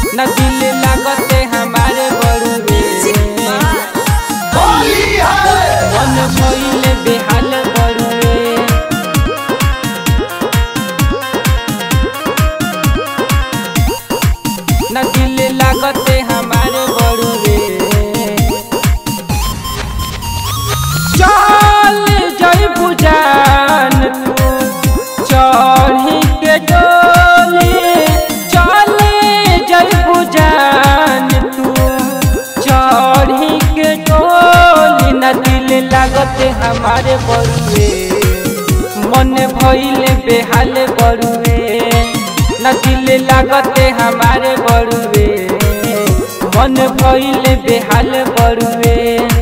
न दिल लागते हमारे बड़ुए मन भइले बेहाल बड़ुए न दिल लागते हमारे बड़ुए चल जय बुजान तू चढ़ी के डोली चल जय बुजान तू चढ़ी के डोली न दिल लागते हमारे बड़ुए मन भइले बेहाल बड़ुए न दिल लागते हमारे बड़ुए मन भइले बेहाल बड़ुए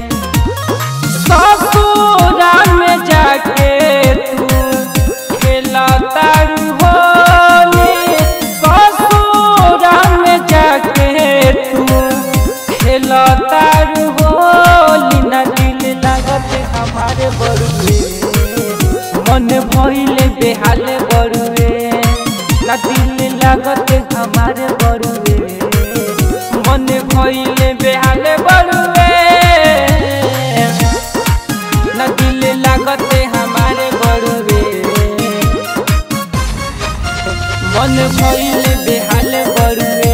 ससुरा में जाके तू खेला तारू होली ससुरा में जाके तू खेला तारू होली न दिल लागत हमारे बड़ुए मन भइले बेहाल बड़ुए न दिल लागत हमारे बड़ुए मन भइले बेहाल बड़ुए न दिल लागते हमारे बड़ुए मन भइल बेहाल बड़ुए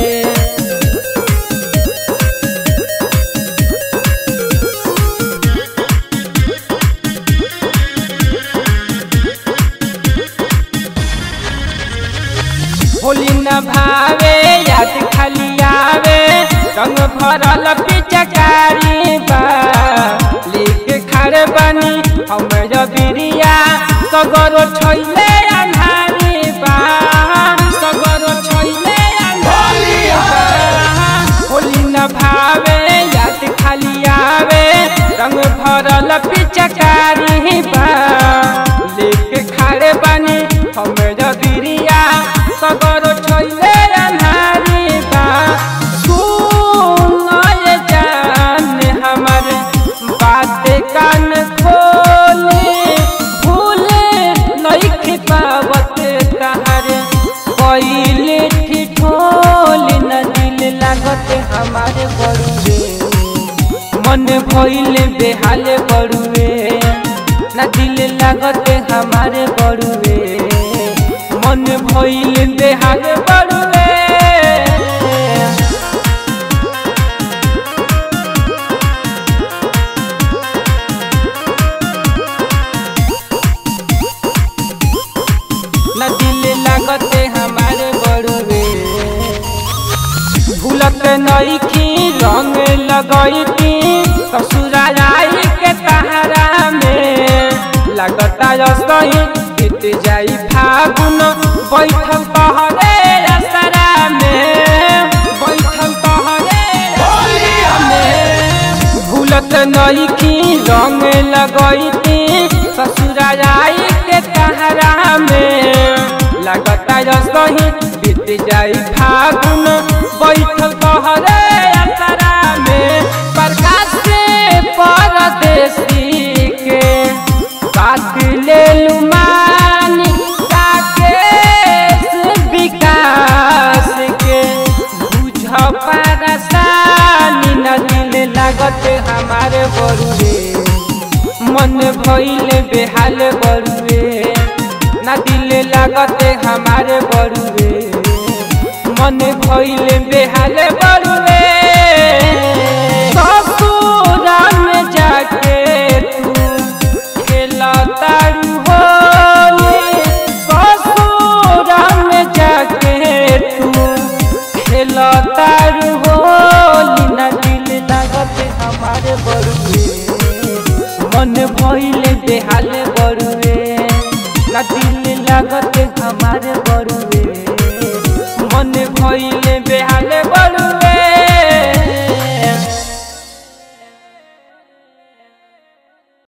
होली न भावे याद खाली आवे रंग भरल पिचकारी बा लेके खड़े बनी हम बिरिया सगरो छैले अन्हारी बा सगरो छैले अन्हारी बा होली न भावे याद खाली आवे रंग भरल पिचकारी बा लेके खड़े बनी हम बिरिया सगरो छैले अन्हारी बा सुन ये जान हमर बात कान खोले भूले नहीं पावत तहर पहिले ठिठोले न दिल लागत हमारे बड़ुए मन भइले बेहाल बड़ुए न दिल लागत हमारे बड़ुए मन भइले बेहाल बड़ुए न दिल लागते हमारे बड़ुए भूलत नईखी रंग लगैती ससुरा आई के तहरा में लगता सही बीत जाई फागुन बैठल तहरे असरा में बैठल तहरे असरा में भूलत नईखी रंग लगैती ससुरा आई के तहरा में लगता सही बीत जाई फागुन बैठल तहरे असरा में प्रकाश से परदेसी के बात ले लुमानी राकेश विकास के बुझ परेशानी न दिल लागत हमारे बड़ुए मन भइले बेहाल बड़ुए न दिल लागते हमारे बड़ुए मन भइले बेहाल बड़ुए ससुरा में जाके तू खेला तारू होली ससुरा में जाके तू खेला तारू होली न दिल लागते हमारे बड़ुए मन भइले बेहाल बड़ुए ना दिल लागत हमारे बड़ुए मन भइले बेहाल बड़ुए